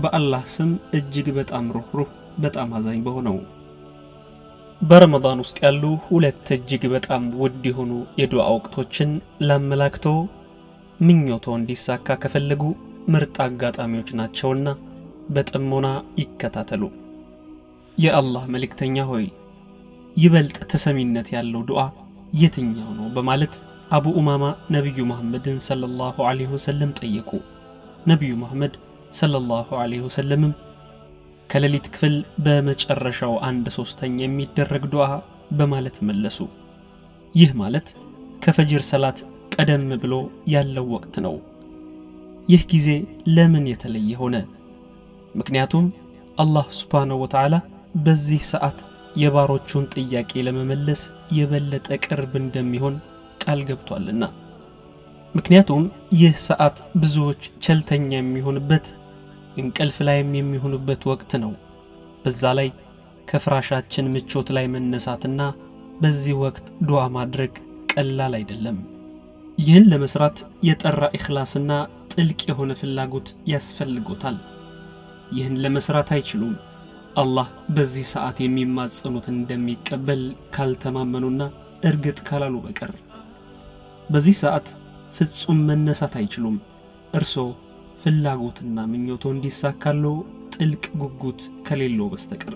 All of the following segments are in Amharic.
በአላህ ስም እጅግ በጣም ሩህሩህ በጣም አዛኝ በሆነው በረመዳን ውስጥ ያሉ ሁለት እጅግ በጣም ውድ የሆኑ የዱዓ ወቅቶችን ላመላክቶ ምኞቶ እንዲሳካ ከፈለጉ ምርጥ አጋጣሚዎች ናቸውና በጥሞና ይከታተሉ። የአላህ መልእክተኛ ሆይ ይበልጥ ተሰሚነት ያለው ዱዓ የትኛው ነው? በማለት አቡ ኡማማ ነቢዩ መሐመድን ሰለላሁ ዐለይሂ ወሰለም ጠየቁ። ነቢዩ መሐመድ ሰለላሁ ዐለይሂ ወሰለምም ከሌሊት ክፍል በመጨረሻው አንድ ሶስተኛ የሚደረግ ዱዓ በማለት መለሱ። ይህ ማለት ከፈጅር ሰላት ቀደም ብሎ ያለው ወቅት ነው። ይህ ጊዜ ለምን የተለየ ሆነ? ምክንያቱም አላህ ሱብሓነሁ ወተዓላ በዚህ ሰዓት የባሮቹን ጥያቄ ለመመለስ የበለጠ ቅርብ እንደሚሆን ቃል ገብቷልና። ምክንያቱም ይህ ሰዓት ብዙዎች ቸልተኛ የሚሆንበት እንቅልፍ ላይም የሚሆኑበት ወቅት ነው። በዛ ላይ ከፍራሻችን ምቾት ላይ መነሳትና በዚህ ወቅት ዱዓ ማድረግ ቀላል አይደለም። ይህን ለመስራት የጠራ ኢኽላስና ጥልቅ የሆነ ፍላጎት ያስፈልጎታል። ይህን ለመስራት አይችሉም አላህ በዚህ ሰዓት የሚማጸኑትን እንደሚቀበል ካልተማመኑና እርግጥ ካላሉ በቀር በዚህ ሰዓት ፍጹም መነሳት አይችሉም። እርሶ ፍላጎትና ምኞቶ እንዲሳካሎ ጥልቅ ጉጉት ከሌለው በስተቀር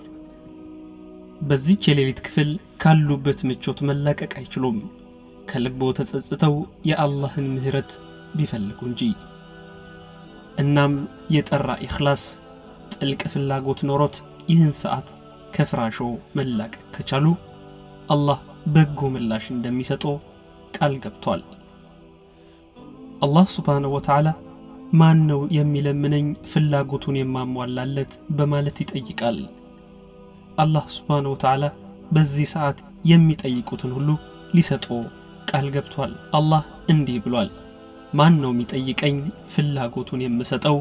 በዚች የሌሊት ክፍል ካሉበት ምቾት መላቀቅ አይችሉም ከልቦ ተጸጽተው የአላህን ምህረት ቢፈልጉ እንጂ። እናም የጠራ ኢኽላስ ጥልቅ ፍላጎት ኖሮት ይህን ሰዓት ከፍራሾ መላቀቅ ከቻሉ አላህ በጎ ምላሽ እንደሚሰጦ ቃል ገብቷል። አላህ ሱብሓነሁ ወተዓላ ማን ነው የሚለምነኝ ፍላጎቱን የማሟላለት በማለት ይጠይቃል። አላህ ሱብሓነሁ ወተዓላ በዚህ ሰዓት የሚጠይቁትን ሁሉ ሊሰጦ ቃል ገብቷል። አላህ እንዲህ ብሏል፣ ማን ነው የሚጠይቀኝ ፍላጎቱን የምሰጠው?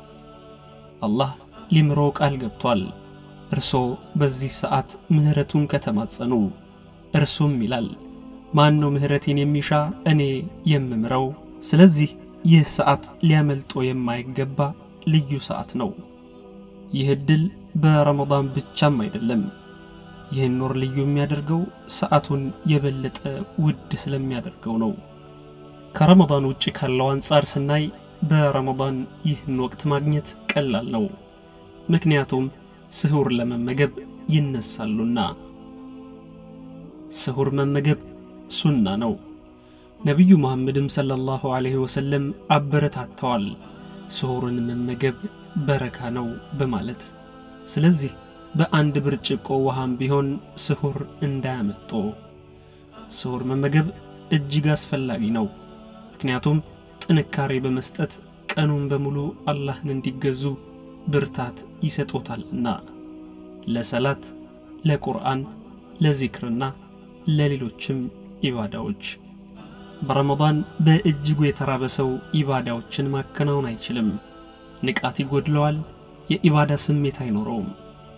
አላህ ሊምሮ ቃል ገብቷል። እርሶ በዚህ ሰዓት ምህረቱን ከተማጸኑ እርሱም ይላል ማን ነው ምህረቴን የሚሻ እኔ የምምረው። ስለዚህ ይህ ሰዓት ሊያመልጦ የማይገባ ልዩ ሰዓት ነው። ይህ ዕድል በረመዳን ብቻም አይደለም። ይህን ኖር ልዩ የሚያደርገው ሰዓቱን የበለጠ ውድ ስለሚያደርገው ነው። ከረመዳን ውጭ ካለው አንጻር ስናይ በረመዳን ይህን ወቅት ማግኘት ቀላል ነው። ምክንያቱም ስሁር ለመመገብ ይነሳሉና። ስሁር መመገብ ሱና ነው። ነቢዩ መሐመድም ሰለላሁ ዐለይሂ ወሰለም አበረታተዋል፣ ስሁርን መመገብ በረካ ነው በማለት ስለዚህ በአንድ ብርጭቆ ውሃም ቢሆን ስሁር እንዳያመልጦ። ስሁር መመገብ እጅግ አስፈላጊ ነው። ምክንያቱም ጥንካሬ በመስጠት ቀኑን በሙሉ አላህን እንዲገዙ ብርታት ይሰጦታልና ለሰላት፣ ለቁርአን፣ ለዚክርና ለሌሎችም ኢባዳዎች። በረመዳን በእጅጉ የተራበ ሰው ኢባዳዎችን ማከናወን አይችልም። ንቃት ይጎድለዋል፣ የኢባዳ ስሜት አይኖረውም።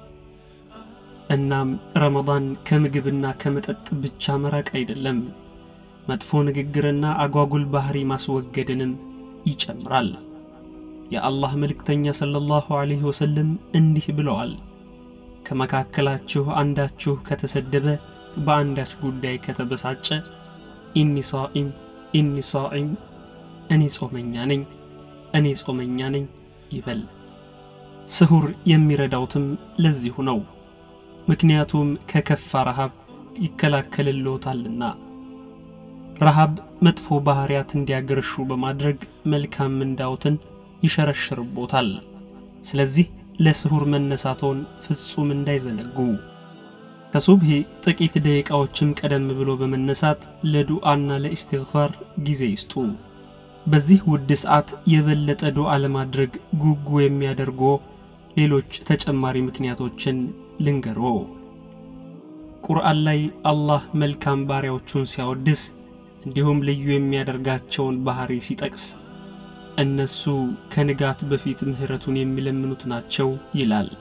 እናም ረመዳን ከምግብና ከመጠጥ ብቻ መራቅ አይደለም፣ መጥፎ ንግግርና አጓጉል ባህሪ ማስወገድንም ይጨምራል። የአላህ መልእክተኛ ሰለላሁ ዐለይሂ ወሰለም እንዲህ ብለዋል፣ ከመካከላችሁ አንዳችሁ ከተሰደበ በአንዳች ጉዳይ ከተበሳጨ ኢኒ ሳኢም ኢኒ ሳኢም እኔ ጾመኛ ነኝ እኔ ጾመኛ ነኝ ይበል። ስሁር የሚረዳውትም ለዚሁ ነው። ምክንያቱም ከከፋ ረሃብ ይከላከልልዎታልና። ረሃብ መጥፎ ባህሪያት እንዲያገረሹ በማድረግ መልካም ምንዳዎትን ይሸረሽርቦታል። ስለዚህ ለስሁር መነሳቶን ፍጹም እንዳይዘነጉ ከሱብሂ ጥቂት ደቂቃዎችም ቀደም ብሎ በመነሳት ለዱዓና ለኢስቲግፋር ጊዜ ይስጡ። በዚህ ውድ ሰዓት የበለጠ ዱዓ ለማድረግ ጉጉ የሚያደርጎ ሌሎች ተጨማሪ ምክንያቶችን ልንገሮ። ቁርአን ላይ አላህ መልካም ባሪያዎቹን ሲያወድስ እንዲሁም ልዩ የሚያደርጋቸውን ባህሪ ሲጠቅስ እነሱ ከንጋት በፊት ምህረቱን የሚለምኑት ናቸው ይላል።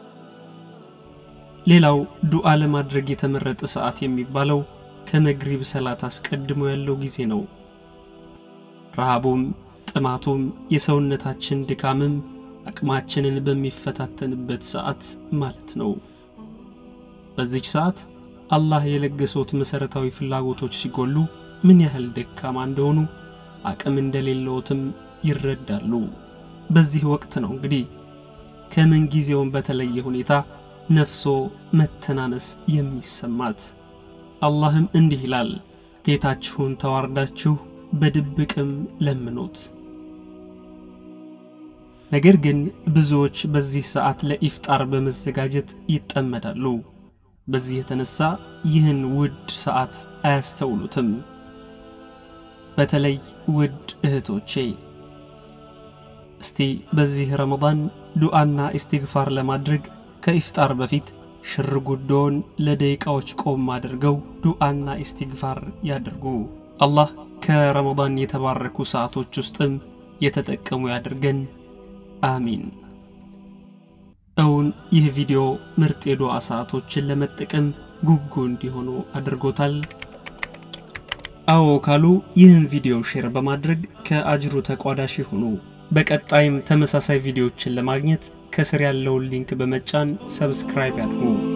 ሌላው ዱዓ ለማድረግ የተመረጠ ሰዓት የሚባለው ከመግሪብ ሰላት አስቀድሞ ያለው ጊዜ ነው። ረሃቡም ጥማቱም የሰውነታችን ድካምም አቅማችንን በሚፈታተንበት ሰዓት ማለት ነው። በዚች ሰዓት አላህ የለገሰዎት መሠረታዊ ፍላጎቶች ሲጎሉ ምን ያህል ደካማ እንደሆኑ አቅም እንደሌለዎትም ይረዳሉ። በዚህ ወቅት ነው እንግዲህ ከምን ጊዜውም በተለየ ሁኔታ ነፍሶ መተናነስ የሚሰማት። አላህም እንዲህ ይላል፣ ጌታችሁን ተዋርዳችሁ በድብቅም ለምኑት። ነገር ግን ብዙዎች በዚህ ሰዓት ለኢፍጣር በመዘጋጀት ይጠመዳሉ። በዚህ የተነሳ ይህን ውድ ሰዓት አያስተውሉትም። በተለይ ውድ እህቶቼ እስቲ በዚህ ረመዳን ዱዓና ኢስቲግፋር ለማድረግ ከኢፍጣር በፊት ሽር ጉዶውን ለደቂቃዎች ቆም አድርገው ዱዓና ኢስቲግፋር ያድርጉ። አላህ ከረመዳን የተባረኩ ሰዓቶች ውስጥም የተጠቀሙ ያድርገን። አሚን። እውን ይህ ቪዲዮ ምርጥ የዱዓ ሰዓቶችን ለመጠቀም ጉጉ እንዲሆኑ አድርጎታል? አዎ ካሉ ይህን ቪዲዮ ሼር በማድረግ ከአጅሩ ተቋዳሽ ይሁኑ። በቀጣይም ተመሳሳይ ቪዲዮዎችን ለማግኘት ከስር ያለውን ሊንክ በመጫን ሰብስክራይብ ያድርጉ።